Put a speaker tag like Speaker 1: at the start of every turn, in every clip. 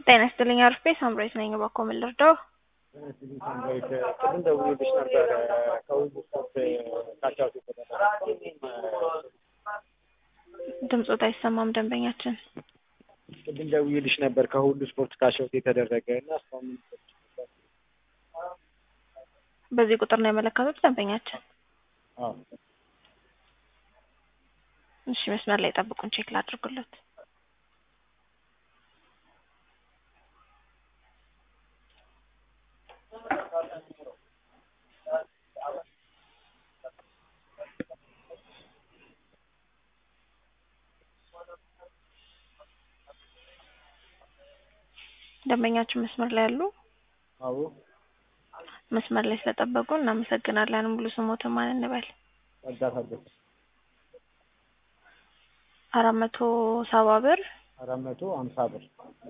Speaker 1: ጤና ይስጥልኝ አርፌ ሳምራዊት ነኝ። እባክዎ ምን ልርዳው?
Speaker 2: ሳምራዊት ቅድም ደውዬልሽ ነበረ ከሁሉ ስፖርት ካቻውት
Speaker 1: ድምፆት አይሰማም ደንበኛችን።
Speaker 2: ቅድም ደውዬልሽ ነበር ከሁሉ ስፖርት ካቻውት የተደረገ እና እስካሁን ምን ይሰጥሽ ነበር?
Speaker 1: በዚህ ቁጥር ነው የመለከቱት ደንበኛችን?
Speaker 2: አዎ
Speaker 1: እሺ መስመር ላይ ጠብቁን፣ ቼክ ላድርጉለት። ደንበኛችን መስመር ላይ ያሉ
Speaker 2: አዎ
Speaker 1: መስመር ላይ ስለጠበቁ እናመሰግናለን። ሙሉ ስሞትን ማን እንበል?
Speaker 2: እርዳታለሁ
Speaker 1: አራት መቶ ሰባ ብር
Speaker 2: አራት መቶ ሀምሳ ብር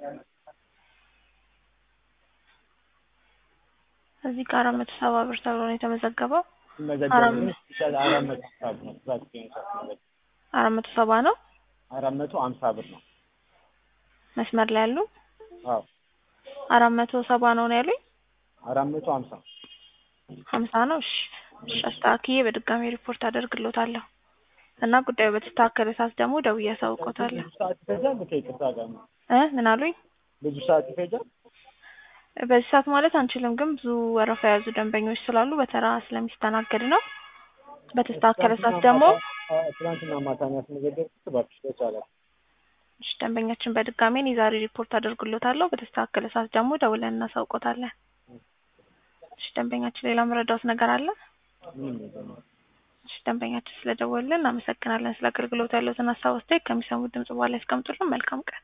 Speaker 1: እዚህ ጋር አራት መቶ ሰባ ብር ተብሎ ነው የተመዘገበው።
Speaker 2: ሲመዘገብ
Speaker 1: አራት
Speaker 2: ግን
Speaker 1: መቶ-
Speaker 2: ይሻል አራት መቶ ሀምሳ ብር ነው። ብዛት ሲመዘገብ
Speaker 1: አራት መቶ ሰባ ነው።
Speaker 2: አራት መቶ ሀምሳ ብር ነው።
Speaker 1: መስመር ላይ ያሉ
Speaker 2: አዎ
Speaker 1: አራት መቶ ሰባ ነው ነው ያሉኝ።
Speaker 2: አራት መቶ ሀምሳ
Speaker 1: ሀምሳ ነው። እሺ እሺ፣ አስተካክዬ በድጋሚ ሪፖርት አደርግሎታለሁ እና ጉዳዩ በተስተካከለ ሰዓት ደግሞ ደውዬ አሳውቆታለሁ።
Speaker 2: ብዙ ሰዓት ይፈጃል። ከይቅርታ ጋር ነው።
Speaker 1: እ ምን አሉኝ?
Speaker 2: ብዙ ሰዓት ይፈጃል።
Speaker 1: በዚህ ሰዓት ማለት አንችልም፣ ግን ብዙ ወረፋ የያዙ ደንበኞች ስላሉ በተራ ስለሚስተናገድ ነው። በተስተካከለ ሰዓት ደግሞ
Speaker 2: ትናንትና ማታ ነው ያስመዘገብኩት። እባክሽ በቻለ
Speaker 1: እሺ፣ ደንበኛችን በድጋሚ እኔ ዛሬ ሪፖርት አደርግሎታለሁ። በተስተካከለ ሰዓት ደግሞ ደውለን እናሳውቆታለን። እሺ፣ ደንበኛችን ሌላ መረዳት ነገር አለ?
Speaker 2: ምንም ነገር ነው።
Speaker 1: እሺ፣ ደንበኛችን ስለደወልን እናመሰግናለን። ስለ አገልግሎት ያለዎትን ሀሳብ አስተያየት ከሚሰሙት ድምጽ በኋላ ያስቀምጡልን። መልካም ቀን